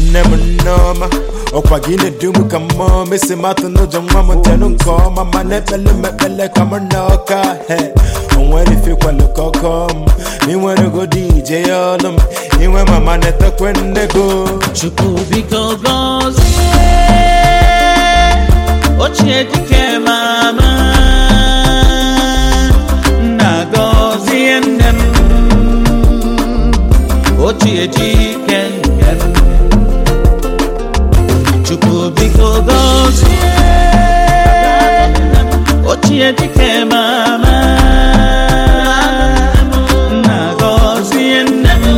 nne m nneọma ọkwa gị na-edu m ka mmụọ mesi matụ n'ụjọ nwa m ntenụ nke ọma ma na-ekpele m ekpele ka m na ọka he onwere ifekwalụ ka ọkọ m inwere godi ije ya ọlụ m inwe mama na-etekwe nne go chukwu biko gọzie ochie dike mama nna gọzie nne m ochie dike nne m chukwu biko gọzie ochie dike mama nna gọzie nne m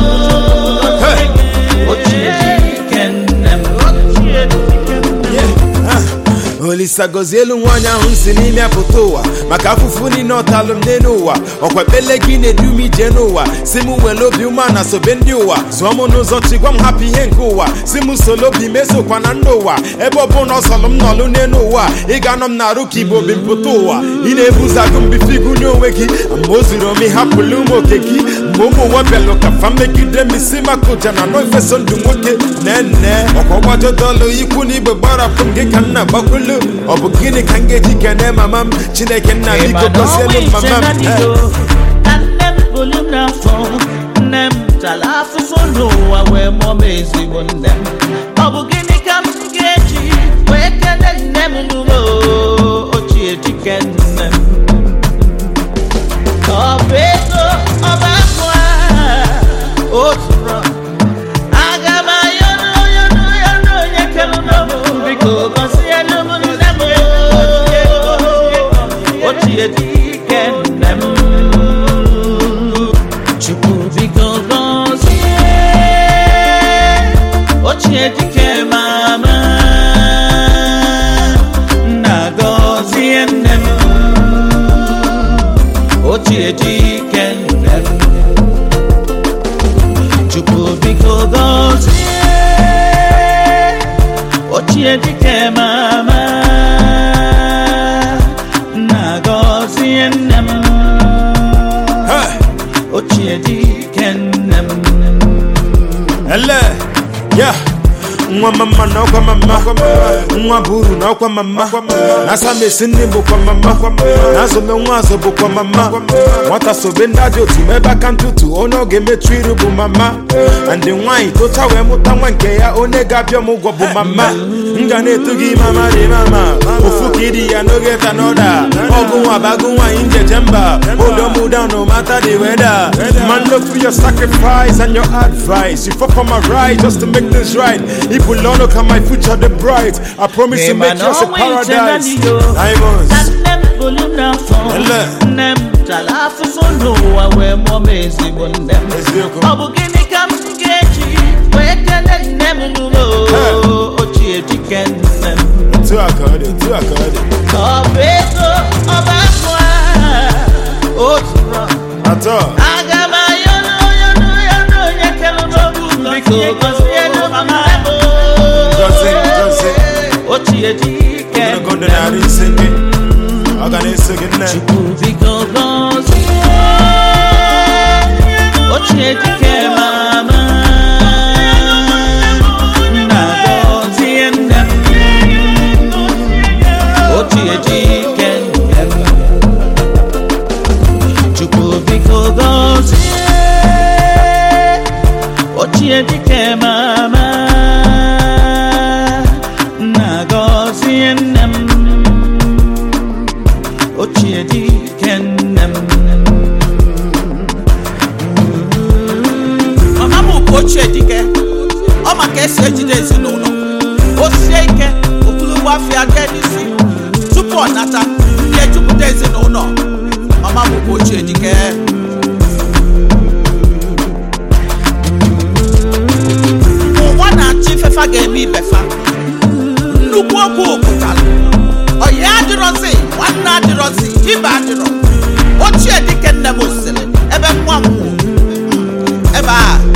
ochie dike nne m ochie dike nne m olisa gọzie elu nwaanyị ahụ si n'ime apụta ụwa maka afụfụ niile ọtalụ m n'elu ụwa ọkwa ekpele gị na-edu m ije n'ụwa si m were obi ume na sobe ndị ụwa zụọ m n'ụzọ chigwa m hapụ ihe nke ụwa si m solo obi mesokwa na ndị ụwa ebe ọ bụ na ọsọlụ m nọlụ n'elu ụwa ị ga-anọ m na-arụ ka igbo bi mpụta ụwa ị na-ebuzagụ mbifigu n'onwe gị ma o zuru ome hapụlụ ụmụ oke gị ma ụmụ nwa bịalụ ka fa megide m isi maka ụja na nọ ifeso ndụ nwoke nene ọkwa ọgbajodolu ikwu na igbe gbarapụ m gị ka nna gbakwulu ọ bụ gịnị ka m ga-eji kene mama m chineke nna biko gọzielu m mama m Eh. na nne m bụrụ m n'afọ nne m tara afụfụ n'ụwa wee mụọ m ezigbo nne m ọ bụ gịnị ka m ga-eji wee kele nne m n'ugbo ochie dike nne m ọ bụ ego ọba akụ a otu rọ aga m ayọrọ ayọrọ ayọrọ onye kere m biko gọzielu m nne m ochie dike nne m chukwu biko gọzie ochie dike mama nna gọzie nne m ochie dike nne m chukwu biko gọzie ochie dike mama nna gọzie nne m Hey. ochie dike nne m ele ya nwa mama na ọkwa mama nwa bụ uru na ọkwa mama na asamesi nne bụkwa mama na azụme nwa azụ bụkwa mama nwata sobe ndị ajọ otu ma ebe aka ntụtụ onye ọ ga-emechu iru bụ mama na ndị nwaanyị tocha wee mụta nwa nke ya onye ga-abịa m ụgwọ bụ mama m ga na-etu gị mama dị mama ofu ka ịdị ya n'oge ta n'ọda ọgụ nwa bagụ nwaanyị njeje mba hold down no matter the weather man look for your sacrifice and your advice you fought for my right just to make this right if we learn look at my future the bright I promise to make yours a paradise diamonds na nne m bụrụ m n'afọ Ele. nne m tara afụfụ n'ụwa wee mụọ m ezigbo nne m eziokwu ọ bụ gịnị ka m ga-eji wee kele nne m n'ụlọ ochie dike nne m otu a ka ọ dị otu a ka ọ dị ọ bụ ego ọba akụ a otu rọ atọ aga m ayọrọ ayọrọ ayọrọ onye kere m biko gọzielu mama m Gọzie, gọzie. ochie dike ogologo ndụ narị ise gị ọ ga na-eso gị nne Chukwu biko gọzie ochie dike mama nna gọzie nne m ochie dike nne m Chukwu biko gọzie ochie dike mama nna gọzie nne m ochie dike nne m mama m bụ ochie dike ọ ma ka esi ejide ezinụlọ o sie ike okpulugbo afịa jee n'isi tupu ọ nata ihe jupụta ezinụlọ mama m bụ ochie dike ụwa na-achọ ifefa ga-eme ibefa nnukwu okwu pụtara ọyị adịrọzi nwanne adịrọzi ibe adịrọ ochie dike nne m sịrị ebe nwa m nwụrụ ebe a